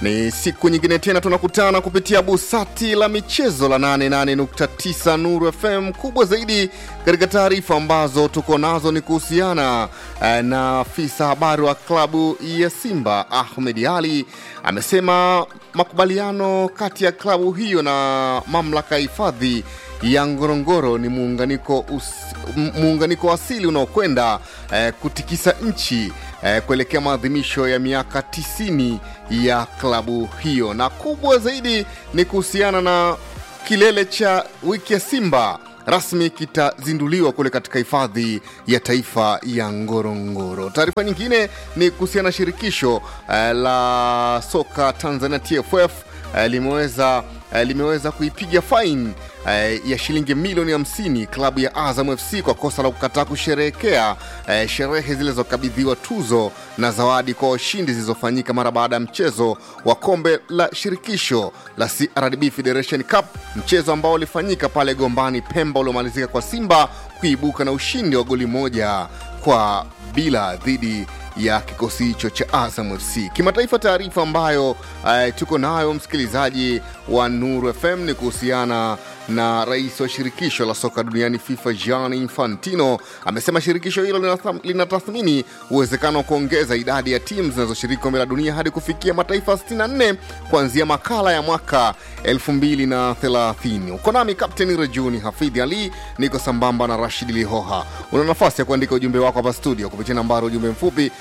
Ni siku nyingine tena tunakutana kupitia busati la michezo la 88.9 Nuru FM. Kubwa zaidi katika taarifa ambazo tuko nazo ni kuhusiana eh, na afisa habari wa klabu ya Simba Ahmed Ali amesema makubaliano kati ya klabu hiyo na mamlaka ya hifadhi ya Ngorongoro ni muunganiko, us, m- muunganiko asili unaokwenda eh, kutikisa nchi eh, kuelekea maadhimisho ya miaka 90 ya klabu hiyo, na kubwa zaidi ni kuhusiana na kilele cha wiki ya Simba rasmi kitazinduliwa kule katika hifadhi ya taifa ya Ngorongoro. Taarifa nyingine ni kuhusiana na shirikisho eh, la soka Tanzania TFF eh, limeweza eh, limeweza kuipiga faini eh, ya shilingi milioni 50 klabu ya Azam FC kwa kosa la kukataa kusherehekea eh, sherehe zilizokabidhiwa tuzo na zawadi kwa washindi zilizofanyika mara baada ya mchezo wa kombe la shirikisho la CRDB Federation Cup, mchezo ambao ulifanyika pale Gombani Pemba, uliomalizika kwa Simba kuibuka na ushindi wa goli moja kwa bila dhidi ya kikosi hicho cha Azam FC. Kimataifa, taarifa ambayo uh, tuko nayo msikilizaji wa Nuru FM ni kuhusiana na rais wa shirikisho la soka duniani FIFA Gianni Infantino amesema shirikisho hilo linatham- linatathmini uwezekano wa kuongeza idadi ya timu zinazoshiriki kombe la dunia hadi kufikia mataifa 64 kuanzia makala ya mwaka 2030. Uko nami Kapteni Rejuni Hafidhi Ali, niko sambamba na Rashid Lihoha. Una nafasi ya kuandika ujumbe wako hapa studio kupitia nambari ujumbe mfupi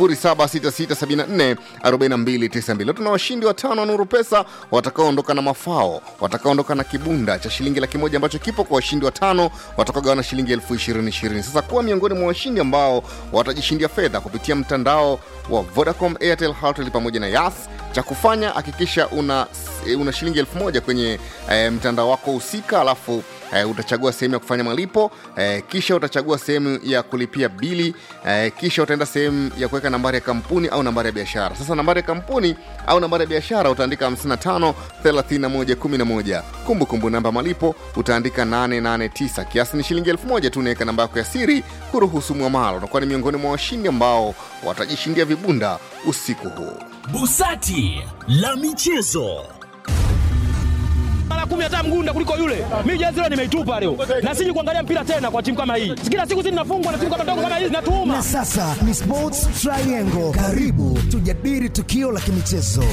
0766744292. Tuna washindi watano wa Nuru Pesa watakaoondoka na mafao, watakaoondoka na kibunda cha shilingi laki moja ambacho kipo kwa washindi watano watakaogawana shilingi elfu ishirini ishirini. Sasa kuwa miongoni mwa washindi ambao watajishindia fedha kupitia mtandao wa Vodacom, Airtel, Hoteli pamoja na Yas. Cha kufanya hakikisha una, una shilingi elfu moja kwenye eh, mtandao wako husika alafu eh, utachagua sehemu ya kufanya malipo eh, kisha utachagua sehemu ya kulipia bili eh, kisha utaenda sehemu ya kuweka nambari ya kampuni au nambari ya biashara. Sasa nambari ya kampuni au nambari ya biashara utaandika 55 31 11. Kumbukumbu namba malipo utaandika 889. Kiasi ni shilingi elfu moja tu. Unaweka namba yako ya siri kuruhusu mwamalo. Utakuwa ni miongoni mwa washindi ambao watajishindia vibunda usiku huu. Busati la michezo. mara kumi hata mgunda kuliko yule. Mimi jezi leo nimeitupa leo, na siji kuangalia mpira tena kwa timu kama hii. Kila siku zinafungwa na timu kama ndogo kama hizi Na zinatuuma. sasa ni Sports Triangle. Karibu tujadili tukio la kimichezo.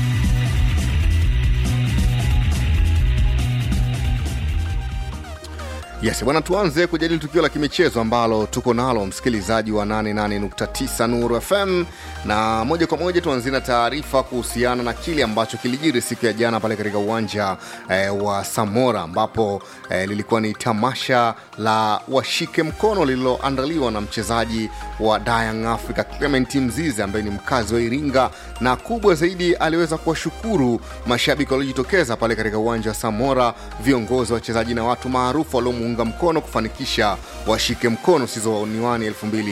Yes, bwana, tuanze kujadili tukio la kimichezo ambalo tuko nalo msikilizaji wa 88.9 Nuru FM, na moja kwa moja tuanzie na taarifa kuhusiana na kile ambacho kilijiri siku ya jana pale katika uwanja eh, wa Samora ambapo eh, lilikuwa ni tamasha la washike mkono lililoandaliwa na mchezaji wa Young Africa Clement Mzize ambaye ni mkazi wa Iringa, na kubwa zaidi aliweza kuwashukuru mashabiki waliojitokeza pale katika uwanja wa Samora, viongozi, wachezaji na watu maarufu waliomuunga mkono kufanikisha washike mkono sizo niwani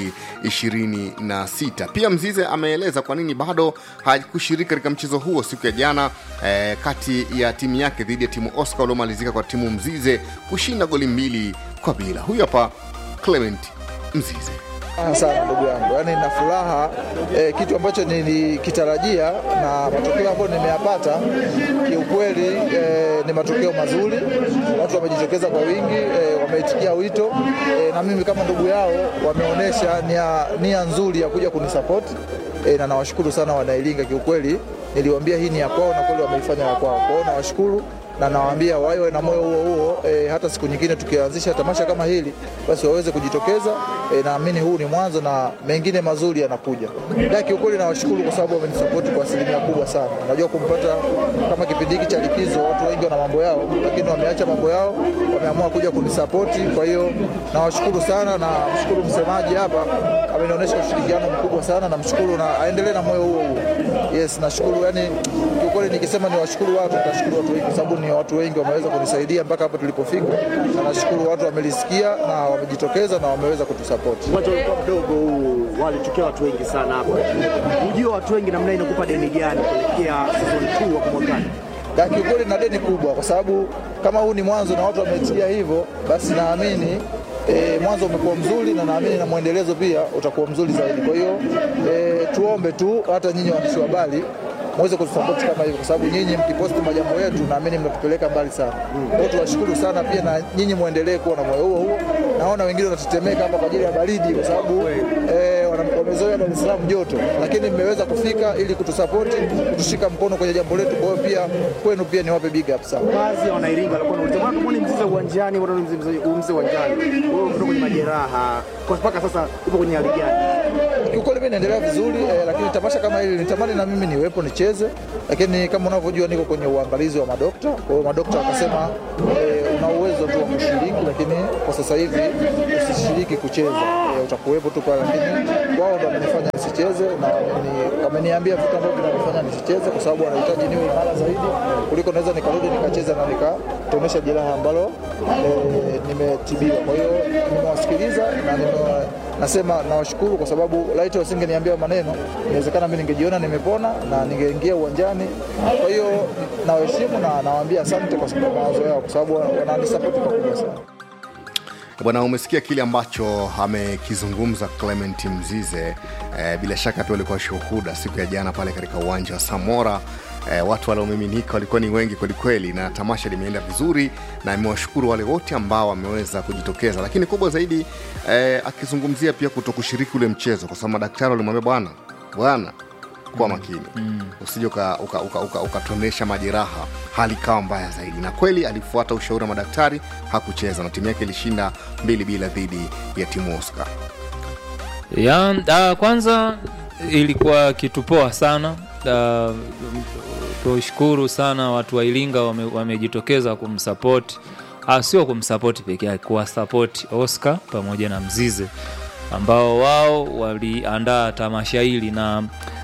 2026. Pia Mzize ameeleza kwa nini bado hakushiriki katika mchezo huo siku ya jana eh, kati ya timu yake dhidi ya timu Oscar uliomalizika kwa timu Mzize kushinda goli mbili kwa bila. Huyu hapa Clement Mzize. Furaha sana ndugu yangu, yaani nina furaha eh, kitu ambacho nilikitarajia na matokeo ambayo nimeyapata kiukweli eh, ni matokeo mazuri. Watu wamejitokeza kwa wingi eh, wameitikia wito eh, na mimi kama ndugu yao wameonyesha nia, nia nzuri ya kuja kunisapoti eh, na nawashukuru sana Wanailinga. Kiukweli niliwaambia hii ni ya kwao na kweli wameifanya ya kwao, kwa hiyo nawashukuru na nawaambia wawe na moyo huo huo e, hata siku nyingine tukianzisha tamasha kama hili basi waweze kujitokeza e, naamini huu ni mwanzo na mengine mazuri yanakuja. Da, kiukweli nawashukuru kwa sababu wamenisapoti kwa asilimia kubwa sana. Najua kumpata kama kipindi hiki cha likizo, watu wengi wana mambo yao, lakini wameacha mambo yao, wameamua kuja kunisapoti. Kwa hiyo nawashukuru sana, na mshukuru msemaji hapa amenionyesha ushirikiano mkubwa sana, namshukuru na aendelee na moyo huo huo. Yes, nashukuru yani, kiukweli nikisema ni washukuru watu, nitashukuru watu wengi kwa sababu ni watu wengi wameweza kunisaidia mpaka hapa tulipofika, na nashukuru watu wamelisikia na wamejitokeza na wameweza kutusapoti. Uwanja ulikuwa mdogo huu, walitokea watu wengi sana hapa. Ujio wa watu wengi namna hii inakupa deni gani kuelekea season 2 wa mwakani? Na kiukweli na deni kubwa, kwa sababu kama huu ni mwanzo na watu wameitikia hivyo, basi naamini E, mwanzo umekuwa mzuri na naamini na mwendelezo pia utakuwa mzuri zaidi. Kwa hiyo e, tuombe tu hata nyinyi waandishi wa habari muweze kutusapoti kama hivyo, kwa sababu nyinyi mkiposti majambo yetu, naamini mnatupeleka mbali sana. Kwa hiyo tuwashukuru sana pia, na nyinyi muendelee kuwa na moyo huo huo. Naona wengine wanatetemeka hapa kwa ajili ya baridi, kwa sababu eh, wana- wamezoea Dar es Salaam joto, lakini mmeweza kufika ili kutusapoti, kutushika mkono kwenye jambo letu. Kwa hiyo pia kwenu pia niwape big up sana. Baadhi ya wanairinga walikuwa wanauliza mbona tumuone mzize uwanjani, mbona mzize mzize uwanjani? Wewe umetoka kwenye majeraha, kwa mpaka sasa upo kwenye hali gani? Kiukweli mimi naendelea vizuri eh, lakini tamasha kama hili nitamani na mimi niwepo nicheze, lakini kama unavyojua niko kwenye uangalizi wa madokta. Kwa hiyo madokta wakasema eh, una uwezo tu wa kushiriki, lakini kwa sasa hivi usishiriki kucheza eh, utakuwepo tu pale, lakini wao ndo wamenifanya nisicheze na wameni- wameniambia vitu ambavyo vinanifanya nisicheze, kwa sababu wanahitaji niwe imara zaidi kuliko naweza nikarudi nikacheza na nikatonesha jeraha ambalo eh, nimetibiwa. Kwa hiyo nimewasikiliza na nime nasema nawashukuru kwa sababu laiti wasingeniambia maneno, inawezekana mimi ningejiona nimepona na ningeingia uwanjani. Kwa hiyo nawaheshimu na nawaambia asante kwa sababu mawazo yao, kwa sababu wananisapoti pakubwa sana. Bwana, umesikia kile ambacho amekizungumza Clement Mzize. E, bila shaka pia walikuwa shuhuda siku ya jana pale katika uwanja wa Samora. E, watu waliomiminika walikuwa ni wengi kwelikweli, na tamasha limeenda vizuri, na imewashukuru wale wote ambao wameweza kujitokeza, lakini kubwa zaidi e, akizungumzia pia kuto kushiriki ule mchezo, kwa sababu madaktari walimwambia bwana bwana kuwa makini mm. usije ukatonesha uka, uka, uka, ukatonesha majeraha hali ikawa mbaya zaidi na kweli alifuata ushauri wa madaktari hakucheza na timu yake ilishinda mbili bila dhidi ya timu oscar ya uh, kwanza ilikuwa kitu poa sana uh, tushukuru sana watu wa iringa wame- wamejitokeza kumsapoti uh, sio kumsapoti peke yake kuwasapoti oscar pamoja na mzize ambao wao waliandaa tamasha hili na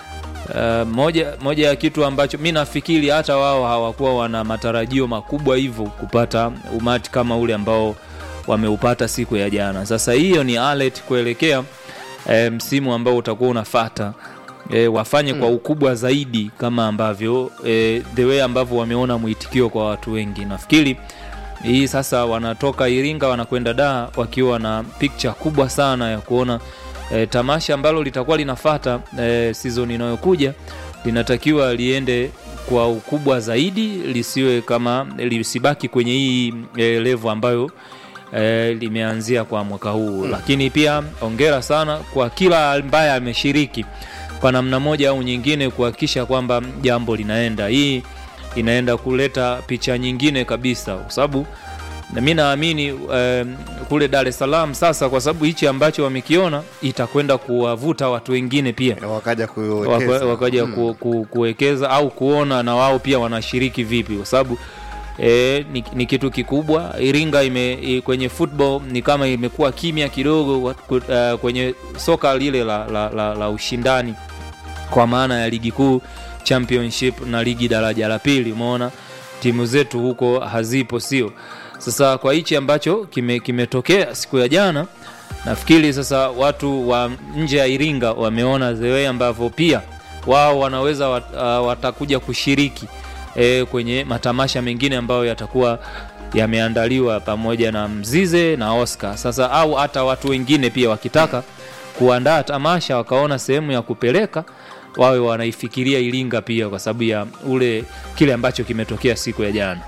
Uh, moja, moja ya kitu ambacho mi nafikiri hata wao hawakuwa wana matarajio makubwa hivyo kupata umati kama ule ambao wameupata siku ya jana. Sasa hiyo ni alert kuelekea eh, msimu ambao utakuwa unafata eh, wafanye kwa ukubwa zaidi kama ambavyo eh, the way ambavyo wameona mwitikio kwa watu wengi. Nafikiri hii sasa wanatoka Iringa wanakwenda Dar wakiwa na picture kubwa sana ya kuona e, tamasha ambalo litakuwa linafata e, season inayokuja linatakiwa liende kwa ukubwa zaidi, lisiwe kama lisibaki kwenye hii e, level ambayo e, limeanzia kwa mwaka huu mm. Lakini pia ongera sana kwa kila ambaye ameshiriki kwa namna moja au nyingine kuhakikisha kwamba jambo linaenda. Hii inaenda kuleta picha nyingine kabisa, kwa sababu na mi naamini um, kule Dar es Salaam sasa, kwa sababu hichi ambacho wamekiona itakwenda kuwavuta watu wengine pia wakaja waka- kuwekeza wakaja ku, ku, kuwekeza au kuona na wao pia wanashiriki vipi, kwa sababu E, ni, ni kitu kikubwa. Iringa ime, i, kwenye football ni kama imekuwa kimya kidogo wa- ku- uh, kwenye soka lile la, la, la, la ushindani kwa maana ya ligi kuu championship na ligi daraja la pili. Umeona timu zetu huko hazipo, sio? Sasa kwa hichi ambacho kime- kimetokea siku ya jana, nafikiri sasa watu wa nje ya Iringa wameona the way ambavyo pia wao wanaweza wat, uh, watakuja kushiriki e, kwenye matamasha mengine ambayo yatakuwa yameandaliwa pamoja na Mzize na Oscar. Sasa au hata watu wengine pia wakitaka kuandaa tamasha wakaona sehemu ya kupeleka wawe wanaifikiria Iringa pia kwa sababu ya ule kile ambacho kimetokea siku ya jana.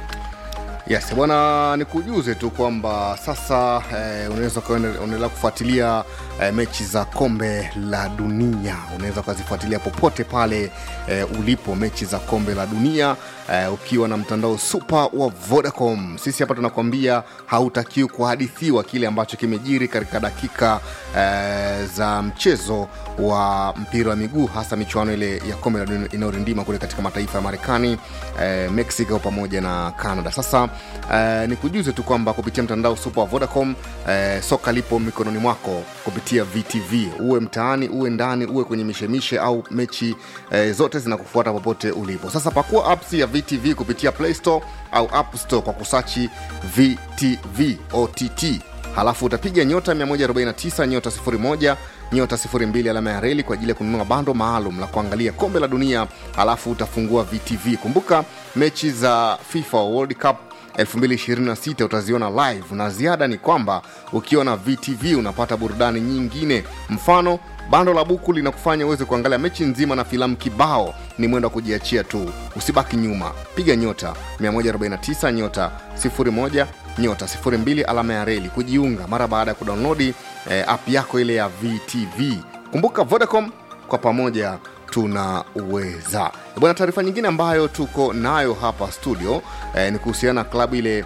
Yes, bwana, nikujuze tu kwamba sasa eh, unaweza ukaendelea kufuatilia eh, mechi za kombe la dunia. Unaweza ukazifuatilia popote pale eh, ulipo, mechi za kombe la dunia eh, ukiwa na mtandao super wa Vodacom. Sisi hapa tunakwambia hautakiwi kuhadithiwa kile ambacho kimejiri katika dakika eh, za mchezo wa mpira wa miguu, hasa michuano ile ya kombe la dunia inayorindima kule katika mataifa ya Marekani, eh, Mexico pamoja na Canada. Sasa eh, nikujuze tu kwamba kupitia mtandao super wa Vodacom eh, soka lipo mikononi mwako kupitia VTV, uwe mtaani, uwe ndani, uwe kwenye mishemishe au mechi eh, zote zinakufuata popote ulipo. Sasa pakua apps ya VTV kupitia Play Store au App Store kwa kusachi VTV OTT halafu utapiga nyota 149 nyota 01 nyota 02 alama ya reli kwa ajili ya kununua bando maalum la kuangalia kombe la dunia halafu utafungua vtv kumbuka mechi za fifa world cup 2026 utaziona live na ziada ni kwamba ukiwa na vtv unapata burudani nyingine mfano bando la buku linakufanya uweze kuangalia mechi nzima na filamu kibao ni mwendo wa kujiachia tu usibaki nyuma piga nyota 149 nyota 01 nyota 02 alama ya reli kujiunga mara baada ya kudownloadi eh, app yako ile ya vtv kumbuka vodacom kwa pamoja tunaweza bwana taarifa nyingine ambayo tuko nayo hapa studio eh, ni kuhusiana na klabu ile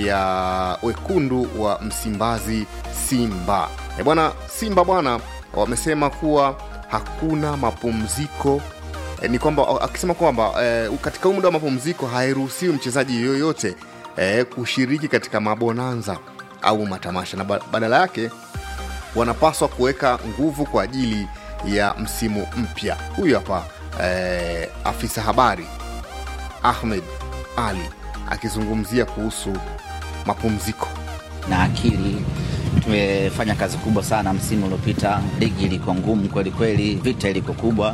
ya wekundu wa msimbazi simba eh, bwana simba bwana wamesema kuwa hakuna mapumziko eh, ni kwamba akisema kwamba eh, katika huu muda wa mapumziko hairuhusiwi mchezaji yoyote eh, kushiriki katika mabonanza au matamasha na ba- badala yake wanapaswa kuweka nguvu kwa ajili ya msimu mpya huyu hapa eh, afisa habari ahmed ali akizungumzia kuhusu mapumziko na akili tumefanya kazi kubwa sana msimu uliopita ligi ilikuwa ngumu kweli kweli vita ilikuwa kubwa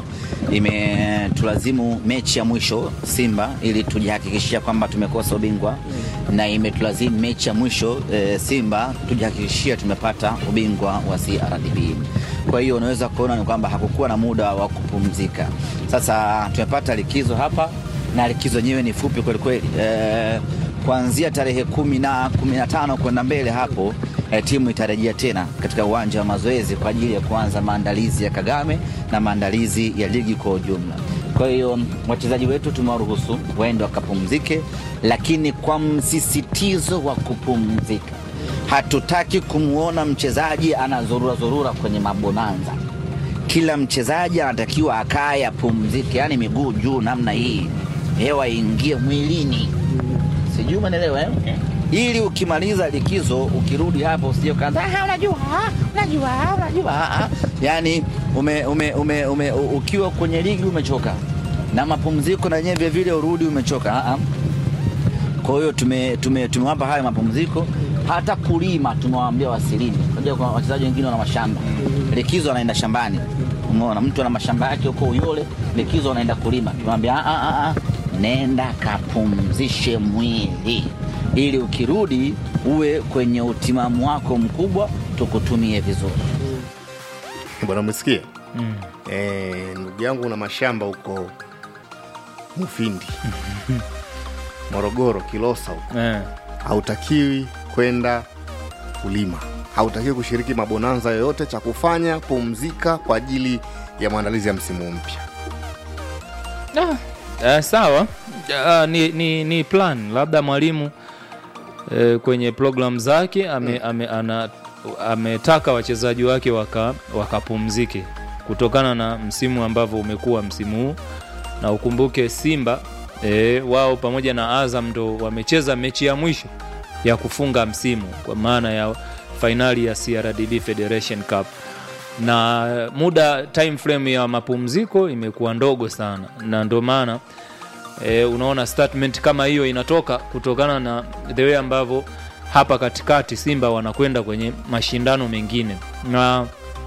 imetulazimu mechi ya mwisho simba ili tujihakikishia kwamba tumekosa ubingwa na imetulazimu mechi ya mwisho e, simba tujihakikishia tumepata ubingwa wa crdb kwa hiyo unaweza kuona ni kwamba hakukuwa na muda wa kupumzika sasa tumepata likizo hapa na likizo yenyewe ni fupi kweli kweli e, kuanzia tarehe kumi na kumi na tano kwenda mbele hapo eh, timu itarejea tena katika uwanja wa mazoezi kwa ajili ya kuanza maandalizi ya Kagame na maandalizi ya ligi kwa ujumla. Kwa hiyo wachezaji wetu tumewaruhusu waende wakapumzike, lakini kwa msisitizo wa kupumzika. Hatutaki kumwona mchezaji anazurura zurura kwenye mabonanza. Kila mchezaji anatakiwa akae apumzike, yani miguu juu namna hii, hewa iingie mwilini sijui umeelewa eh? ili ukimaliza likizo ukirudi hapo usije ukaanza "Ah, unajua ah, unajua ah, unajua ah, ah." yani ume, ume, ume, ume, u- ukiwa kwenye ligi umechoka na mapumziko na yenyewe vile vile urudi umechoka ah, ah. kwa hiyo tume, tume, tumewapa hayo mapumziko hata kulima tumewaambia wasilime unajua kuna wachezaji wengine wana mashamba likizo anaenda shambani umeona mtu ana mashamba yake huko uyole likizo anaenda kulima tumewambia "Ah, ah, ah, ah, nenda kapumzishe mwili ili ukirudi uwe kwenye utimamu wako mkubwa tukutumie vizuri bwana umesikia mm. e, ndugu yangu una mashamba huko mufindi morogoro kilosa huko eh. hautakiwi kwenda kulima hautakiwi kushiriki mabonanza yoyote cha kufanya pumzika kwa ajili ya maandalizi ya msimu mpya Uh, sawa uh, ni, ni, ni plan labda mwalimu uh, kwenye program zake ame, ame, ana, ametaka wachezaji wake waka- wakapumzike kutokana na msimu ambavyo umekuwa msimu huu na ukumbuke simba e, wao pamoja na azam ndo wamecheza mechi ya mwisho ya kufunga msimu kwa maana ya fainali ya crdb federation cup na muda time frame ya mapumziko imekuwa ndogo sana na ndio maana e, unaona statement kama hiyo inatoka kutokana na the way ambavyo hapa katikati simba wanakwenda kwenye mashindano mengine na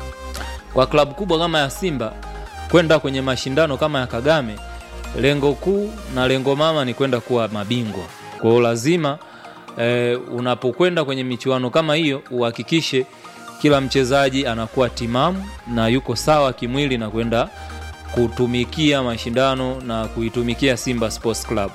kwa klabu kubwa kama ya simba kwenda kwenye mashindano kama ya kagame lengo kuu na lengo mama ni kwenda kuwa mabingwa kwao lazima e, unapokwenda kwenye michuano kama hiyo uhakikishe kila mchezaji anakuwa timamu na yuko sawa kimwili na kwenda kutumikia mashindano na kuitumikia simba sports club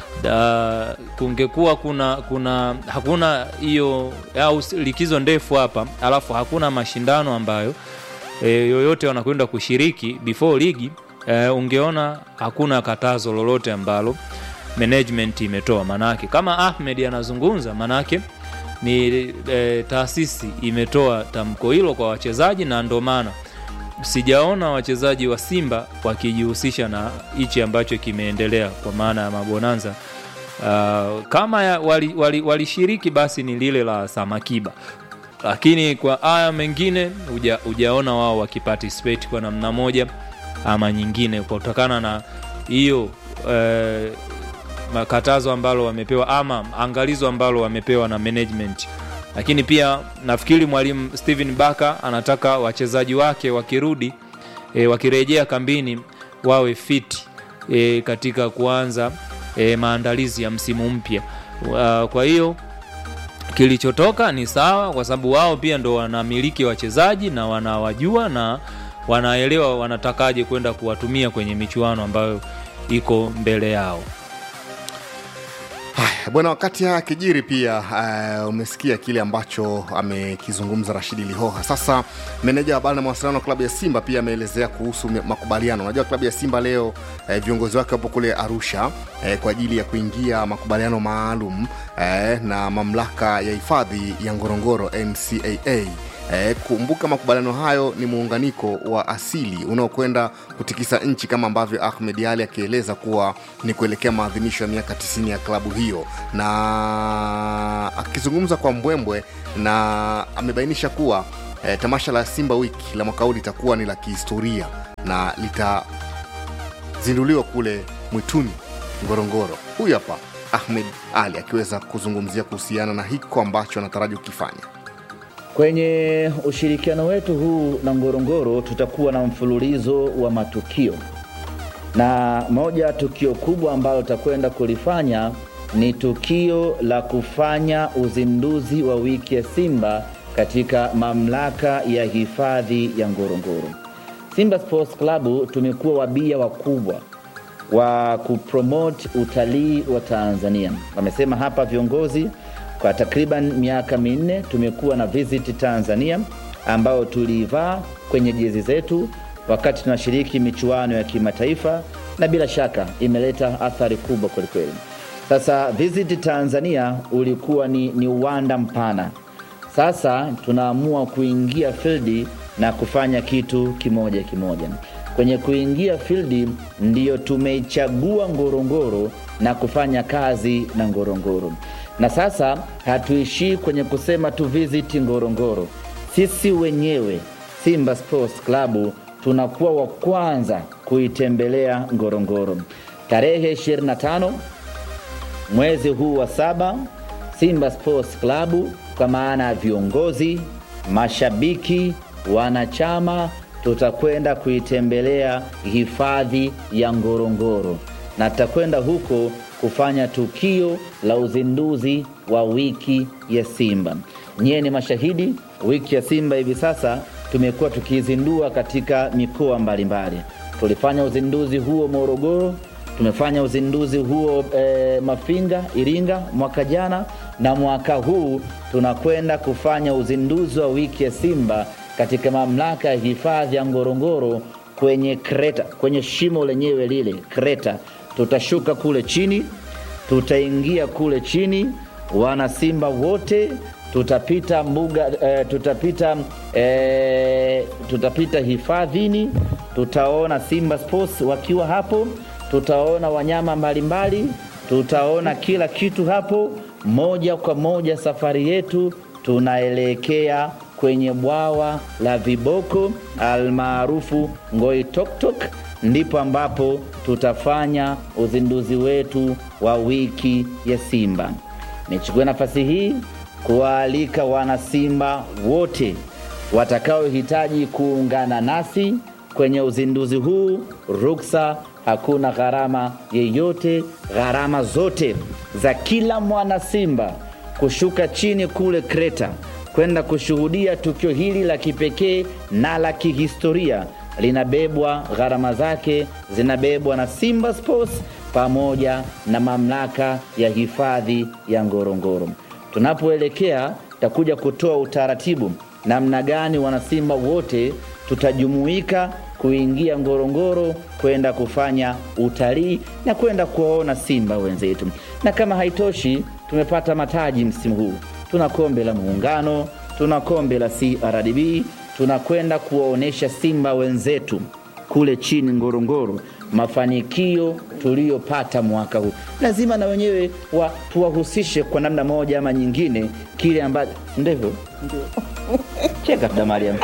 da, kungekuwa kuna kuna hakuna hiyo au likizo ndefu hapa alafu hakuna mashindano ambayo e, yoyote wanakwenda kushiriki before ligi e, ungeona hakuna katazo lolote ambalo management imetoa manake kama ahmed anazungumza manake ni e, taasisi imetoa tamko hilo kwa wachezaji na ndo maana sijaona wachezaji wa simba wakijihusisha na hichi ambacho kimeendelea kwa maana ya mabonanza uh, kama ya- walishiriki wali, walishiriki basi ni lile la samakiba lakini kwa haya mengine huja- hujaona wao wakiparticipate kwa namna moja ama nyingine kutokana na hiyo eh, makatazo ambalo wamepewa ama angalizo ambalo wamepewa na management lakini pia nafikiri mwalimu stephen baka anataka wachezaji wake wakirudi e, wakirejea kambini wawe fit e, katika kuanza e, maandalizi ya msimu mpya Wa- kwa hiyo kilichotoka ni sawa kwa sababu wao pia ndo wanamiliki wachezaji na wanawajua na wanaelewa wanatakaje kwenda kuwatumia kwenye michuano ambayo iko mbele yao. Haya, bwana, wakati haya kijiri pia uh, umesikia kile ambacho amekizungumza Rashidi Lihoha. Sasa meneja wa habari na mawasiliano wa klabu ya Simba pia ameelezea kuhusu me- makubaliano. Unajua klabu ya Simba leo eh, viongozi wake wapo kule Arusha eh, kwa ajili ya kuingia makubaliano maalum eh, na mamlaka ya hifadhi ya Ngorongoro NCAA. Eh, kumbuka makubaliano hayo ni muunganiko wa asili unaokwenda kutikisa nchi kama ambavyo Ahmed Ali akieleza kuwa ni kuelekea maadhimisho ya miaka 90 ya klabu hiyo, na akizungumza kwa mbwembwe na amebainisha kuwa eh, tamasha la Simba wiki la mwaka huu litakuwa ni la kihistoria na litazinduliwa kule mwituni Ngorongoro. Huyu hapa Ahmed Ali akiweza kuzungumzia kuhusiana na hiko ambacho anataraji kukifanya. Kwenye ushirikiano wetu huu na Ngorongoro tutakuwa na mfululizo wa matukio, na moja ya tukio kubwa ambalo tutakwenda kulifanya ni tukio la kufanya uzinduzi wa wiki ya Simba katika mamlaka ya hifadhi ya Ngorongoro. Simba Sports Club tumekuwa wabia wakubwa wa kupromote utalii wa Tanzania. Wamesema hapa viongozi, kwa takriban miaka minne tumekuwa na Visit Tanzania ambayo tuliivaa kwenye jezi zetu wakati tunashiriki michuano ya kimataifa, na bila shaka imeleta athari kubwa kwelikweli. Sasa Visit Tanzania ulikuwa ni, ni uwanda mpana. Sasa tunaamua kuingia fildi na kufanya kitu kimoja kimoja. Kwenye kuingia fildi ndiyo tumeichagua Ngorongoro na kufanya kazi na Ngorongoro, na sasa hatuishii kwenye kusema tu visit Ngorongoro. Sisi wenyewe Simba Sports Club tunakuwa wa kwanza kuitembelea Ngorongoro tarehe 25 mwezi huu wa saba. Simba Sports Club kwa maana ya viongozi, mashabiki, wanachama tutakwenda kuitembelea hifadhi ya Ngorongoro na tutakwenda huko kufanya tukio la uzinduzi wa wiki ya Simba. Nyie ni mashahidi, wiki ya Simba hivi sasa tumekuwa tukiizindua katika mikoa mbalimbali. Tulifanya uzinduzi huo Morogoro, tumefanya uzinduzi huo e, Mafinga, Iringa mwaka jana, na mwaka huu tunakwenda kufanya uzinduzi wa wiki ya Simba katika mamlaka ya hifadhi ya Ngorongoro kwenye kreta, kwenye shimo lenyewe lile kreta. Tutashuka kule chini, tutaingia kule chini, wana Simba wote tutapita mbuga e, tutapita e, tutapita hifadhini, tutaona Simba Sports wakiwa hapo, tutaona wanyama mbalimbali, tutaona kila kitu hapo. Moja kwa moja safari yetu tunaelekea kwenye bwawa la viboko almaarufu Ngoi Toktok, ndipo ambapo tutafanya uzinduzi wetu wa wiki ya Simba. Nichukue nafasi hii kuwaalika wanasimba wote watakaohitaji kuungana nasi kwenye uzinduzi huu. Ruksa, hakuna gharama yeyote, gharama zote za kila mwana Simba kushuka chini kule Kreta kwenda kushuhudia tukio hili la kipekee na la kihistoria linabebwa, gharama zake zinabebwa na Simba Sports pamoja na mamlaka ya hifadhi ya Ngorongoro. Tunapoelekea takuja kutoa utaratibu namna gani wanasimba wote tutajumuika kuingia Ngorongoro kwenda kufanya utalii na kwenda kuwaona simba wenzetu. Na kama haitoshi, tumepata mataji msimu huu. Tuna kombe la Muungano, tuna kombe la CRDB, tunakwenda kuwaonyesha simba wenzetu kule chini Ngorongoro mafanikio tuliyopata mwaka huu. Lazima na wenyewe wa, tuwahusishe kwa namna moja ama nyingine kile ambacho ndivyo cheka da Mariam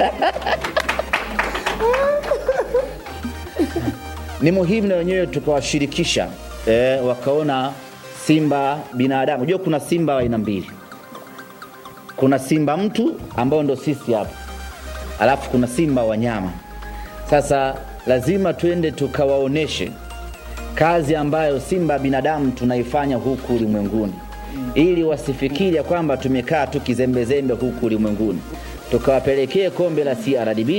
ni muhimu na wenyewe tukawashirikisha eh, wakaona simba binadamu. Unajua kuna simba wa aina mbili, kuna simba mtu ambao ndo sisi hapa, alafu kuna simba wanyama. Sasa lazima twende tukawaoneshe kazi ambayo simba binadamu tunaifanya huku ulimwenguni, ili wasifikiri ya kwamba tumekaa tu kizembezembe huku ulimwenguni. Tukawapelekee kombe la CRDB,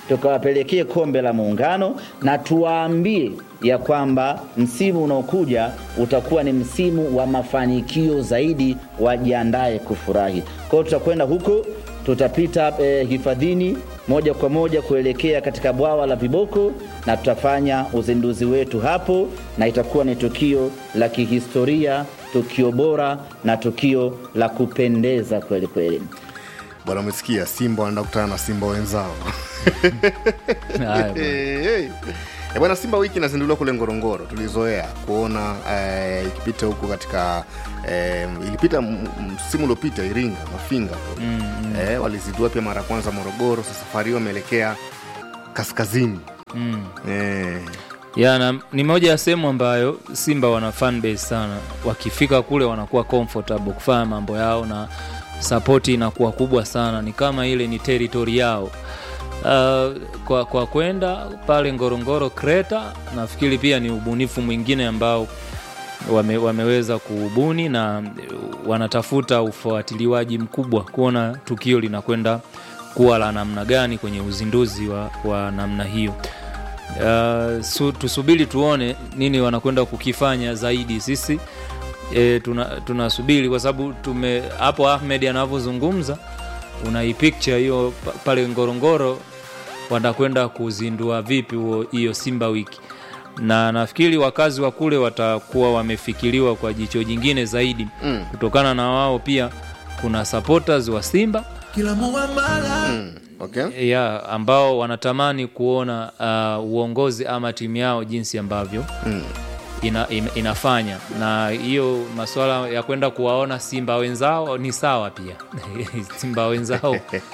tukawapelekee kombe la Muungano na tuwaambie ya kwamba msimu unaokuja utakuwa ni msimu wa mafanikio zaidi, wajiandae kufurahi. Kwa hiyo tutakwenda huko, tutapita eh, hifadhini moja kwa moja kuelekea katika bwawa la Viboko na tutafanya uzinduzi wetu hapo, na itakuwa ni tukio la kihistoria, tukio bora na tukio la kupendeza kweli kweli. bwana umesikia simba wanaenda kukutana na simba wenzao Haya bwana. Eh, eh. Eh, bwana simba wiki inazinduliwa kule ngorongoro tulizoea kuona eh, ikipita huko katika eh, ilipita m- m- msimu uliopita iringa mafinga kule. Mm, mm. eh, walizindua pia mara ya kwanza morogoro sasa safari hiyo wameelekea kaskazini Mm. eh, ya na, ni moja ya sehemu ambayo simba wana fan base sana wakifika kule wanakuwa comfortable kufanya mambo yao na sapoti inakuwa kubwa sana ni kama ile ni territory yao uh, kwa, kwa kwenda pale ngorongoro kreta nafikiri pia ni ubunifu mwingine ambao wame, wameweza kuubuni na wanatafuta ufuatiliwaji mkubwa kuona tukio linakwenda kuwa la namna gani kwenye uzinduzi wa, wa namna hiyo uh, su, tusubiri tuone nini wanakwenda kukifanya zaidi sisi e, tunasubiri tuna tunasubiri kwa sababu tume hapo ahmed anavyozungumza una picture hiyo pa- pale ngorongoro watakwenda kuzindua vipi huo hiyo simba wiki na nafikiri wakazi wa kule watakuwa wamefikiriwa kwa jicho jingine zaidi Mm. kutokana na wao pia kuna supporters wa simba mm, okay. ya ambao wanatamani kuona uh, uongozi ama timu yao jinsi ambavyo mm. ina, ina, inafanya na hiyo masuala ya kwenda kuwaona simba wenzao ni sawa pia simba wenzao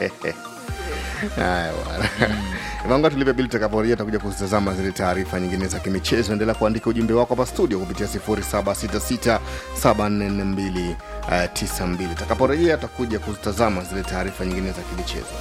haya bwana vanga tulipe bili tutakaporejea takuja kuzitazama zile taarifa nyingine za kimichezo endelea kuandika ujumbe wako hapa studio kupitia 0766744292 takaporejea takuja kuzitazama zile taarifa nyingine za kimichezo